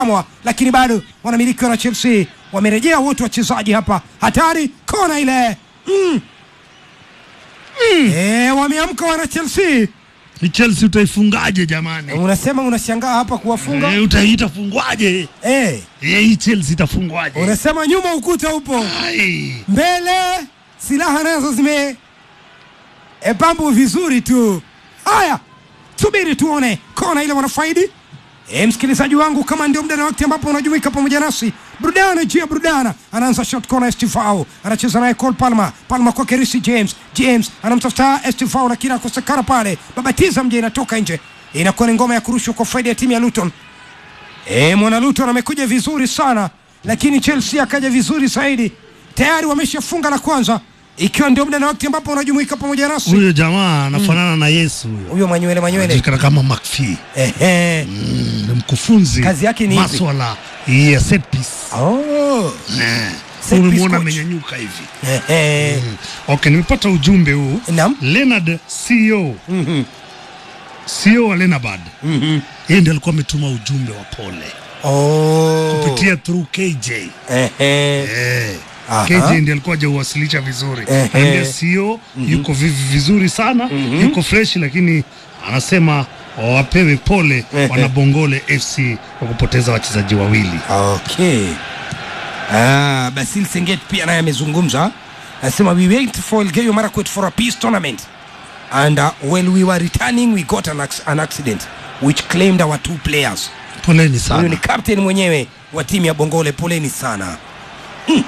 Mwa, lakini bado wanamiliki na Chelsea wamerejea wote wachezaji hapa, hatari kona ile mm. Mm. E, wameamka wana Chelsea. Ni Chelsea utaifungaje jamani? Unasema unashangaa hapa kuwafunga Eh, utaitafungwaje? eh, Eh, hii Chelsea itafungwaje? unasema nyuma ukuta upo Ai. mbele, silaha nazo zime e, pambu vizuri tu. Haya, subiri tuone kona ile wanafaidi. E, msikilizaji wangu, kama ndio muda na wakati ambapo unajumuika pamoja nasi, burudana juu ya burudana. Anaanza shot corner, Estifao anacheza naye Cole Palmer, Palmer kwake Reece James, James anamtafuta Estifao lakini akosekana pale, babatiza mje, inatoka nje, inakuwa ni ngoma ya kurushwa kwa faida ya timu ya Luton. E, mwana Luton amekuja vizuri sana, lakini Chelsea akaja vizuri zaidi. Tayari wameshafunga la kwanza, ikiwa ndio muda na wakati ambapo unajumuika pamoja nasi. Huyo jamaa anafanana na Yesu huyo. Huyo manywele manywele, Anajulikana kama McPhee. ehe, Mm, ni mkufunzi. Kazi yake ni ipi? Maswala ya set piece. oh, Eh. Set piece Umemwona coach. amenyanyuka hivi. ehe, Okay, nimepata ujumbe huu. naam, Leonard CEO. Mhm. CEO wa Lenabad. Mhm. Yeye ndiye alikuwa ametuma ujumbe wa pole oh, kupitia through KJ. ehe, Eh. Aha. KJ ndiye alikuwa hajauwasilisha vizuri. Ehe. Anambia CEO yuko vi- vizuri sana, yuko fresh lakini anasema wapewe pole Ehe. wanabongole FC kwa kupoteza wachezaji wawili. okay. Ah, Basil Senget pia naye amezungumza, anasema we wait for Elgeyo Marakwet for a peace tournament and uh, when we were returning we got an, ac- an accident which claimed our two players. Poleni Huyu sana. ni captain mwenyewe wa timu ya Bongole, poleni sana. Mm.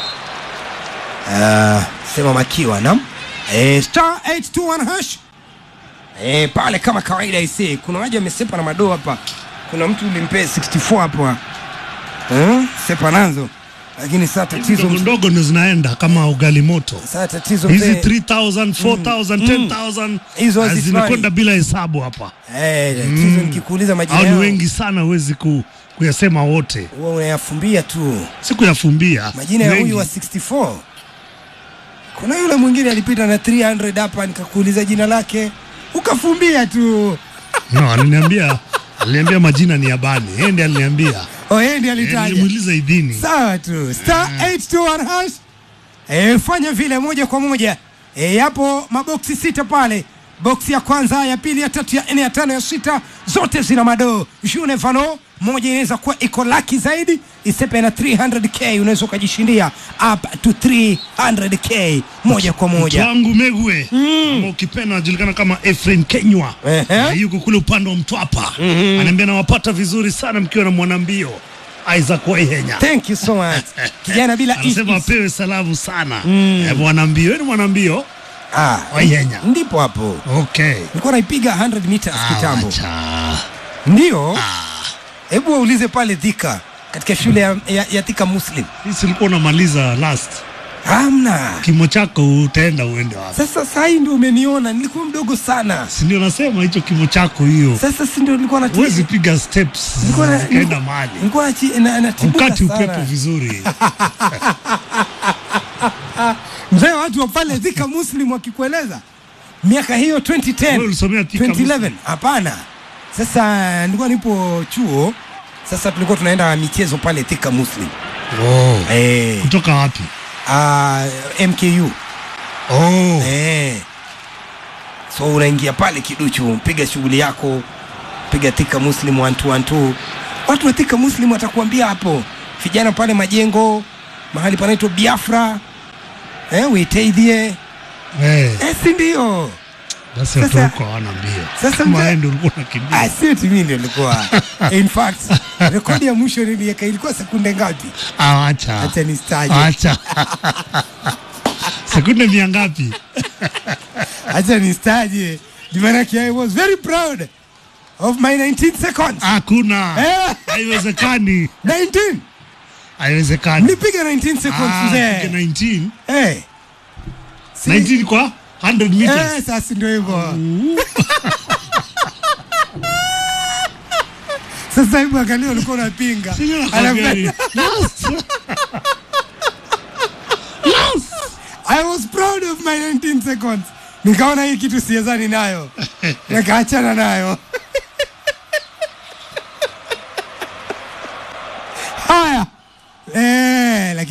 Ah, sema makiwa nam e, star 821 hash e, pale kama kawaida ise, kuna waja amesepa na madoo hapa. Kuna mtu ulimpea 64 hapo eh, sepa nazo, lakini saa tatizo Ndogo ndogo ndo zinaenda kama ugali moto. saa tatizo Hizi mzee 3000, 4000, 10000 Hizo ah, hazisimami. zinakwenda bila hesabu hapa. eh, tatizo nikikuuliza majina Hao ni yao wengi sana, huwezi ku, kuyasema wote. huwa unayafumbia tu. Sikuyafumbia majina ya Wengi. huyu wa 64 kuna yule mwingine alipita na 300 hapa nikakuuliza jina lake ukafumbia tu No, aliniambia aliniambia majina ni ya bani. Yeye ndiye aliniambia. oh, yeye ndiye Eh, alitaja Nilimuuliza idhini. sawa tu star 821 hash e, fanya vile moja kwa moja e, yapo maboksi sita pale boksi ya kwanza ya pili ya tatu ya nne ya tano ya sita zote zina madoo june vano moja inaweza kuwa iko laki zaidi isepe na 300k unaweza ukajishindia up to 300k moja kwa moja Twangu Megwe ama ukipenda anajulikana kama Efrain Kenywa Ehe. Na yuko kule upande wa Mtwapa anaambia nawapata vizuri sana mkiwa na mwanambio Isaac Waihenya thank you so much kijana bila anasema is- is- apewe salamu sana Eh, mwanambio Wewe ni mwanambio ah, Waihenya ndipo hapo okay nilikuwa naipiga 100 meters Ah, kitambo wacha. ndio hebu waulize pale Thika katika shule ya, ya, ya Thika Muslim Sisi ulikuwa unamaliza last hamna. kimo chako utaenda uende wapi Sasa saa hii ndio umeniona, nilikuwa mdogo sana. si ndio nasema hicho kimo chako hiyo Sasa si ndio nilikuwa na huwezi piga steps nilikuwa na- zikaenda mahali nilikuwa nachi- na- natibuka ukati sana. upepo vizuri Mzee, watu wa pale Thika Muslim wakikueleza miaka hiyo 2010 Wewe ulisomea Thika 2011 hapana. Sasa nilikuwa nipo chuo, sasa tulikuwa tunaenda michezo pale Thika Muslim oh. eh, kutoka wapi ah, MKU oh. Eh. So unaingia pale kiduchu, piga shughuli yako, piga Thika Muslim 1212. Watu wa Thika Muslim watakuambia hapo, vijana pale majengo, mahali panaitwa Biafra eh, Witeithie Eh, eh, si ndio? basi watu Sasa- huko hawana mbio sasa kama mzee- wewe ndio ulikuwa unakimbia Ah, si eti mimi ndio nilikuwa. In fact, rekodi ya mwisho niliweka ilikuwa sekunde ngapi? Ah, acha Acha nistaje. acha sekunde mia ngapi Acha nistaje. Maanake I was very proud of my 19 seconds. hakuna Eh. haiwezekani 19 haiwezekani nipiga 19 seconds Ah, mzee. piga 19 Eh. Si- 19 kwa 100 meters Eh, sasa ndio hivyo. Sasa hivi angalia ulikuwa unapinga. Sijui nakwambia Alafu- nini. Yes. Yes. I was proud of my 19 seconds. Nikaona hii kitu siezani nayo. Nikaachana nayo.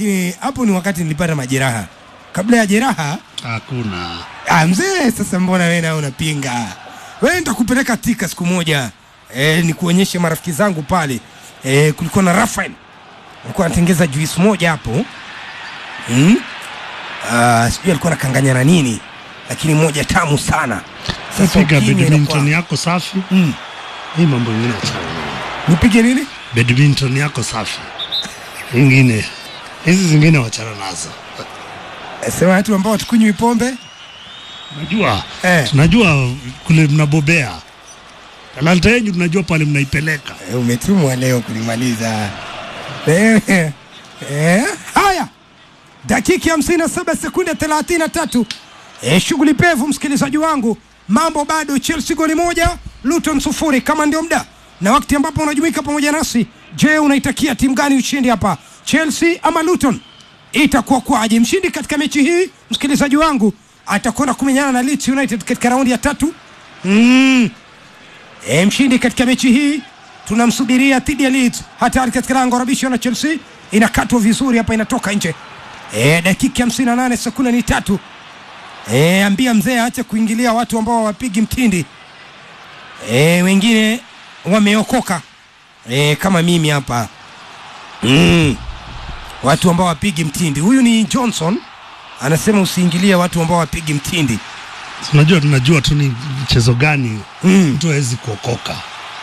lakini hapo ni wakati nilipata majeraha. Kabla ya jeraha Hakuna. Ah, mzee, sasa mbona wewe na unapinga? Wewe nitakupeleka Tika siku moja eh, nikuonyeshe marafiki zangu pale eh, kulikuwa na Rafael alikuwa anatengeza juice moja hapo hmm? Ah, sijui alikuwa anakanganya na nini, lakini moja tamu sana. Sasa Piga ukinywa badminton inakuwa- yako safi. Mm. Hii mambo ingine achana nayo. nipige nini? Badminton yako safi. Ingine. Hizi zingine wachana nazo. Sema watu ambao hatukunywi pombe Najua. Eh. Tunajua kule mnabobea. Talanta yenu tunajua pale mnaipeleka. Eh, umetumwa leo kulimaliza. Eh, eh, haya, dakika hamsini na saba sekunde thelathini na tatu. Eh, shughuli pevu, msikilizaji wangu, mambo bado, Chelsea goli moja, Luton sufuri, kama ndio muda na wakati ambapo unajumuika pamoja nasi. Je, unaitakia timu gani ushindi hapa, Chelsea ama Luton? Itakuwa kwaje? Mshindi katika mechi hii, msikilizaji wangu, atakwenda kumenyana na Leeds United katika raundi ya tatu. Mm. E, mshindi katika mechi hii tunamsubiria dhidi ya Leeds. Hatari katika lango rabisho na Chelsea inakatwa vizuri hapa, inatoka nje. E, dakika 58 sekunde ni tatu. E, ambia mzee aache kuingilia watu ambao hawapigi mtindi. E, wengine wameokoka e, kama mimi hapa mm. Watu ambao wapigi mtindi. Huyu ni Johnson anasema usiingilie watu ambao wapigi mtindi. Tunajua tunajua tu ni mchezo gani Mm. mtu hawezi kuokoka.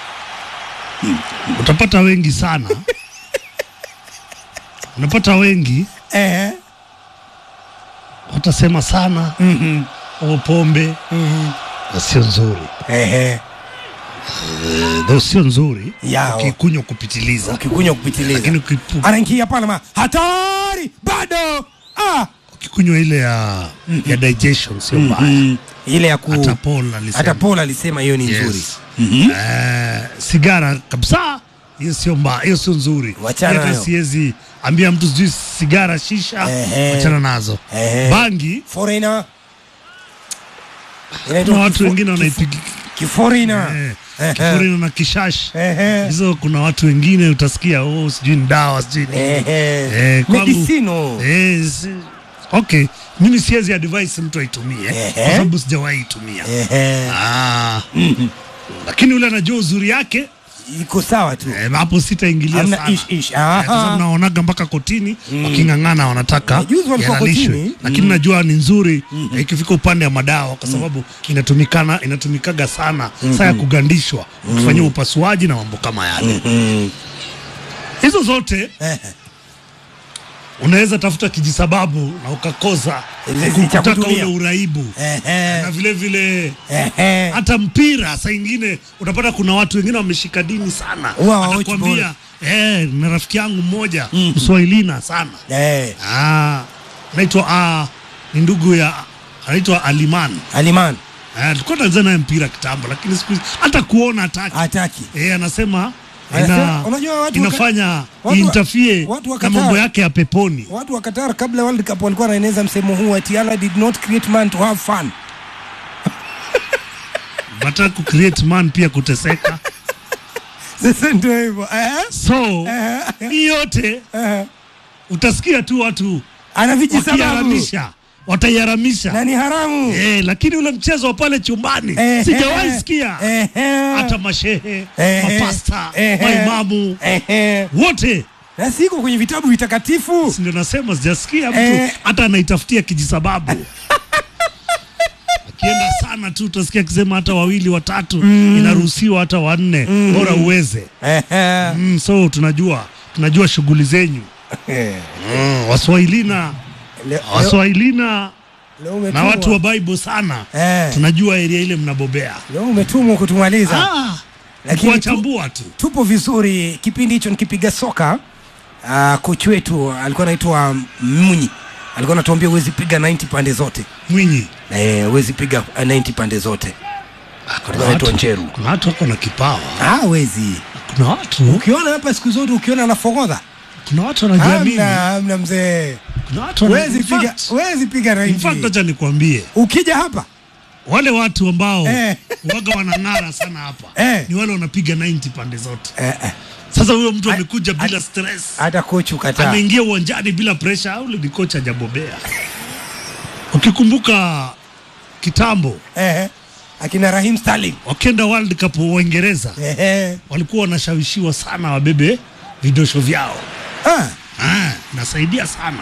Utapata wengi sana. Unapata wengi Eh. watasema sana Mhm. o pombe Mhm. na sio nzuri, Ehe. Though sio nzuri Yao. ukikunywa kupitiliza, ukikunywa kupitiliza lakini ukipu- anaingia pale ma hatari bado ah. ukikunywa ile ya, ya digestion sio mbaya. mm. ile ya ku Hata Paul alisema. hata Paul alisema hiyo ni Yes. nzuri Eh, sigara kabisa hiyo sio mbaya, hiyo sio nzuri. Wachana Hata nayo. siwezi ambia mtu sijui sigara, shisha, Ehe. wachana nazo. Ehe. Bangi foreigner kuna inaitwa watu kifo- wengine kifo- wanaipiga kiforeigner eh, Ehe. kifurino na kishash Ehe. hizo. Kuna watu wengine utasikia oh, sijui ni dawa sijui nini. Ehe. Eh, kwangu- medicino Eh, si- okay, mimi siwezi advise mtu aitumie Ehe. kwa sababu sijawahi itumia. Ehe. Ah. Lakini yule anajua uzuri yake iko sawa tu eh, hapo sitaingilia Hamna sana. ish, ish. Eh, kwa sababu Aha. naonaga mpaka kotini waking'ang'ana wanataka Eh, juzi walikuwa yalalishwe. kotini. lakini najua ni nzuri eh, ikifika upande wa madawa kwa sababu inatumikana inatumikaga sana saa ya kugandishwa ukifanyia upasuaji na mambo kama yale Mm. hizo zote Ehe. unaweza tafuta kijisababu na ukakosa Ile si cha kutaka kutumia. ule uraibu Ehe. na vile vile Ehe. hata mpira saa ingine utapata kuna watu wengine wameshika dini sana Huwa hawaochi atakwambia eh, na rafiki yangu mmoja mswahilina sana Eh, ah, anaitwa ah, ni ndugu ya anaitwa Aliman Aliman Ah, tulikuwa tunacheza naye mpira kitambo lakini siku hizi hata kuona hataki hataki eh, anasema Anasema, ina, unajua watu inafanya waka- watu wa- iintafie watu wa na mambo Qatar- yake ya peponi watu wa Qatar kabla World Cup walikuwa wanaeneza msemo huu ati Allah did not create man to have fun. nataka kucreate man pia kuteseka Sasa ndio hivyo eh? so Eh, hii yote eh. utasikia tu watu Ana vijisababu wakiharamisha wataiharamisha na ni haramu eh, lakini ule mchezo wa pale chumbani Eh, sijawahi eh, sikia eh, eh. hata mashehe Eh, mapasta eh, maimamu eh, eh. wote na siko kwenye vitabu vitakatifu Si ndio nasema sijasikia mtu Eh. hata anaitafutia kijisababu akienda sana tu utasikia akisema hata wawili watatu inaruhusiwa hata wanne bora uweze Eh, eh. mm, so tunajua tunajua shughuli zenyu Eh. mm, waswahilina Leo- waswahilina leo na umetumwa. watu wa Bible sana Eh. tunajua eria ile mnabobea leo umetumwa kutumaliza ah, Lakini kuwachambua tu tupo vizuri kipindi hicho nikipiga soka uh, kochi wetu alikuwa anaitwa Munyi alikuwa anatuambia huwezi piga 90 pande zote Mwinyi eh, huwezi piga uh, 90 pande zote kuna anaitwa watu, Njeru kuna watu wako na kipawa ah, huwezi kuna watu ukiona hapa siku zote ukiona anafogodha kuna watu wanajiamini hamna hamna mzee kuna watu wana- huwezi in piga fact- huwezi piga in fact 90 acha nikwambie ukija hapa wale watu ambao Eh. waga wanang'ara sana hapa Eh. ni wale wanapiga 90 pande zote eh, eh. Sasa huyo mtu amekuja a- bila stress, hata kocha ukataa. ameingia uwanjani bila pressure, au ni kocha hajabobea? Ukikumbuka kitambo Eh, akina Raheem Sterling. wakienda World Cup Uingereza Eh, walikuwa wanashawishiwa sana wabebe vidosho vyao. ah, Ah, nasaidia sana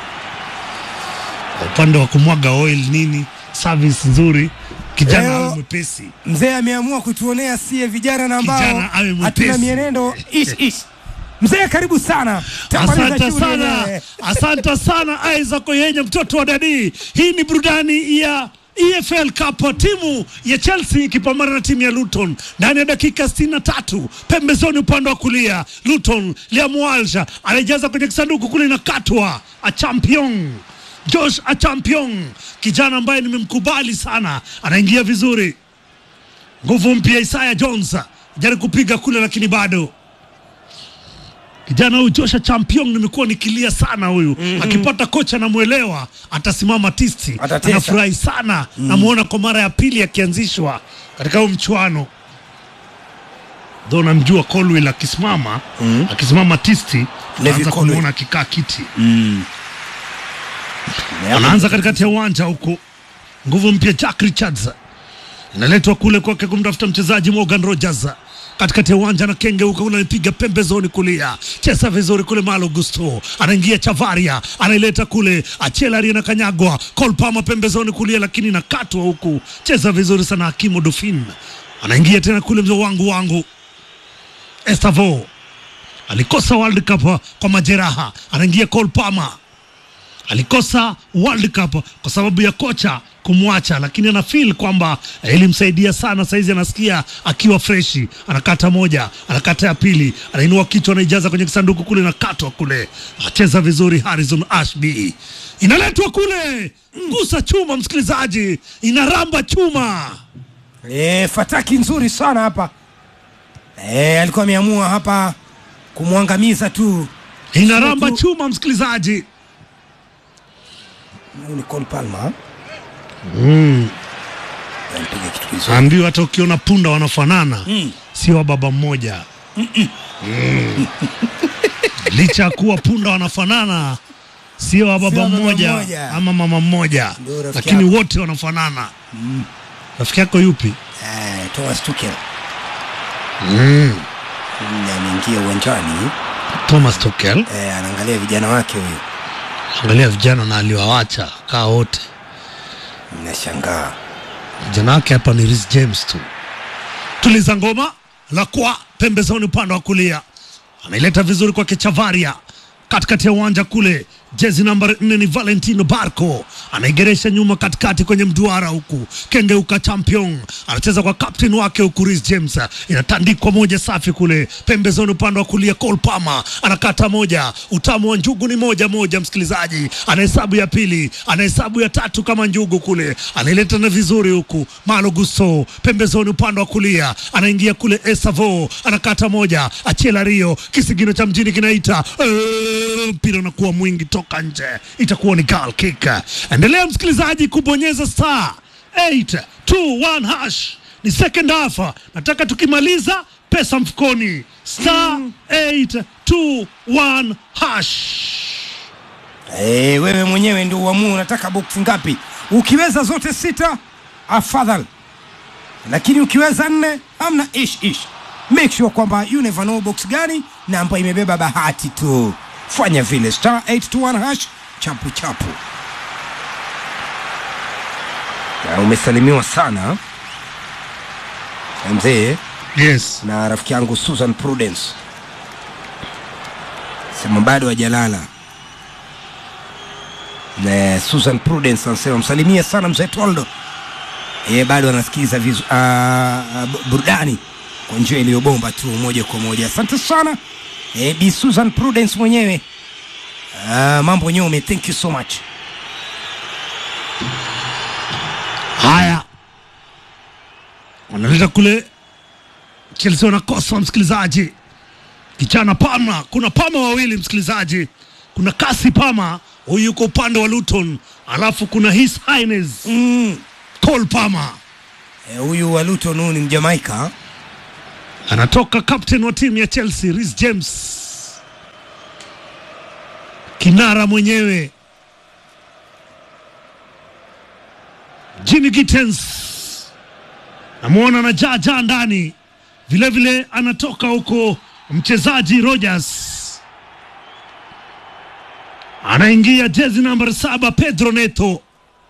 Kwa upande wa kumwaga oil nini, service nzuri, kijana Leo- awe mwepesi. mzee ameamua kutuonea sie vijana na ambao Kijana awe mwepesi. hatuna mienendo ish ish. Mzee karibu sana. Tambaliza Asante shughuli sana, ile. asante sana Isaac Oyenye, mtoto wa dadi. Hii ni burudani ya EFL Cup, timu ya Chelsea ikipambana na timu ya Luton ndani ya dakika 63. Pembezoni upande wa kulia, Luton Liamwalsha anajaza kwenye kisanduku kule, inakatwa Achampion Josh Achampion, kijana ambaye nimemkubali sana, anaingia vizuri, nguvu mpya. Isaiah Jones jaribu kupiga kule, lakini bado kijana huyu Joshua Champion nimekuwa nikilia sana huyu akipata kocha namwelewa atasimama tisti Atatesa. anafurahi sana namuona kwa mara ya pili akianzishwa katika huu mchuano dho namjua Colwill akisimama akisimama tisti Levi naanza Colwill. kumuona akikaa kiti anaanza katikati ya uwanja huku nguvu mpya Jack Richards inaletwa kule kwake kumtafuta mchezaji Morgan Rogers katikati ya uwanja na kenge huko kule anapiga pembezoni kulia, cheza vizuri kule. Malo Gusto anaingia Chavaria anaileta kule, Achelari anakanyagwa, Cole Palmer pembezoni kulia, lakini nakatwa huku, cheza vizuri sana. Hakimu Dufin anaingia tena kule, mzee wangu wangu Estavo alikosa World Cup kwa majeraha, anaingia Cole Palmer alikosa World Cup kwa sababu ya kocha kumwacha, lakini ana feel kwamba eh, ilimsaidia sana. Saizi anasikia akiwa freshi, anakata moja, anakata ya pili, anainua kichwa, anaijaza kwenye kisanduku kule, nakatwa kule, acheza vizuri. Harrison Ashby inaletwa kule, gusa chuma, msikilizaji, inaramba chuma. Eh, fataki nzuri sana hapa. Eh, alikuwa ameamua hapa kumwangamiza tu. inaramba Sio tu- chuma, msikilizaji. Huyu ni Cole Palmer. Alipiga kitu kizuri. Ambiwa hata ukiona punda wanafanana sio wa baba mmoja. Mm. Licha ya kuwa punda wanafanana sio wa baba Sio wa baba mmoja mmoja. ama mama mmoja, Ndio rafiki lakini yako. wote wanafanana. Rafiki yako yupi? Eh, Thomas Tuchel. Mm. Mm, Ameingia uwanjani. Thomas Tuchel, Eh, anaangalia vijana wake huyu. angalia vijana na aliwawacha kaa wote. Nashangaa. Vijana wake hapa ni Reece James tu. Tuliza ngoma la kwa pembezoni upande wa kulia, anaileta vizuri kwake Chavaria katikati ya uwanja kule. Jezi namba nne ni Valentino Barco, anaigeresha nyuma katikati kwenye mduara huku. Kengeuka champion anacheza kwa captain wake huku, Reece James inatandikwa moja safi kule pembezoni upande wa kulia. Cole Palmer anakata moja, utamu wa njugu ni moja moja. Msikilizaji anahesabu ya pili, anahesabu ya tatu kama njugu kule, anaileta na vizuri huku. Malo Gusto pembezoni upande wa kulia, anaingia kule. Esavo anakata moja, Achela Rio, kisigino cha mjini kinaita Eh, mpira unakuwa mwingi toka nje, itakuwa ni goal kick. Endelea msikilizaji kubonyeza star 821 hash, ni second half. Nataka tukimaliza pesa mfukoni, star 821 hash. Eh, wewe mwenyewe ndio uamue unataka box ngapi. Ukiweza zote sita afadhali, lakini ukiweza nne hamna ish ish. Make sure kwamba you never know box gani na ambayo imebeba bahati tu. Fanya vile star 821 hash chapu chapu. Na umesalimiwa sana mzee Yes. na rafiki yangu Susan Prudence, sema bado hajalala. Na Susan Prudence anasema msalimie sana mzee Toldo, yeye bado anasikiliza vizu, uh, uh, burudani kwa njia iliyobomba tu moja kwa moja. Asante sana eh, Bi Susan Prudence mwenyewe. Uh, mambo nyome, thank you so much. Haya, wanaleta kule Chelsea wanakosa msikilizaji, kijana Pama. Kuna Pama wawili msikilizaji, kuna Kasi Pama huyu yuko upande wa Luton, alafu kuna His Highness Mm. Cole Pama. Eh, huyu wa Luton huyu ni Mjamaika anatoka captain wa timu ya Chelsea Reece James, kinara mwenyewe Jimmy Gittens namwona na jaja ndani vilevile, anatoka huko mchezaji Rogers anaingia jezi namba saba Pedro Neto,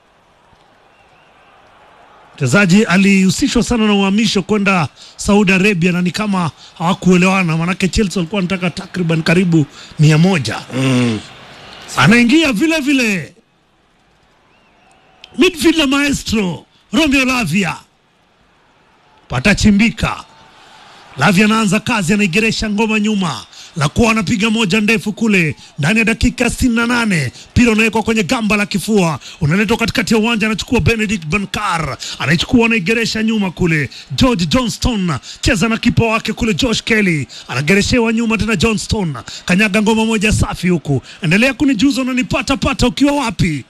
mchezaji alihusishwa sana na uhamisho kwenda Saudi Arabia na ni kama hawakuelewana, manake Chelsea walikuwa wanataka takriban karibu mia moja. Mm. Anaingia vile vile midfielder maestro Romeo Lavia, patachimbika. Lavia anaanza kazi, anaigeresha ngoma nyuma la kuwa anapiga moja ndefu kule ndani ya dakika 68 mpira unawekwa kwenye gamba la kifua, unaletwa katikati ya uwanja, anachukua Benedict Bankar, anaichukua anaigeresha nyuma kule. George Johnston cheza na kipa wake kule, Josh Kelly anagereshewa nyuma tena. Johnston kanyaga ngoma moja safi huku. Endelea kunijuza unanipata pata ukiwa wapi?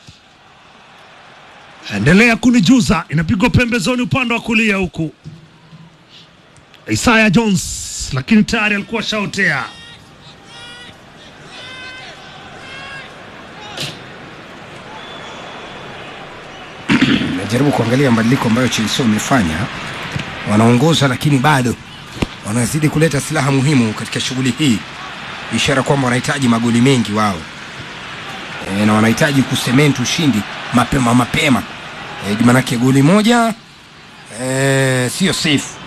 Endelea kunijuza, inapigwa pembezoni upande wa kulia huku. Isaiah Jones lakini tayari alikuwa shaotea. Najaribu kuangalia mabadiliko ambayo Chelsea wamefanya, wanaongoza lakini bado wanazidi kuleta silaha muhimu katika shughuli hii, ishara kwamba wanahitaji magoli mengi wao e, na wanahitaji kusementi ushindi mapema mapema e, manake goli moja e, sio safe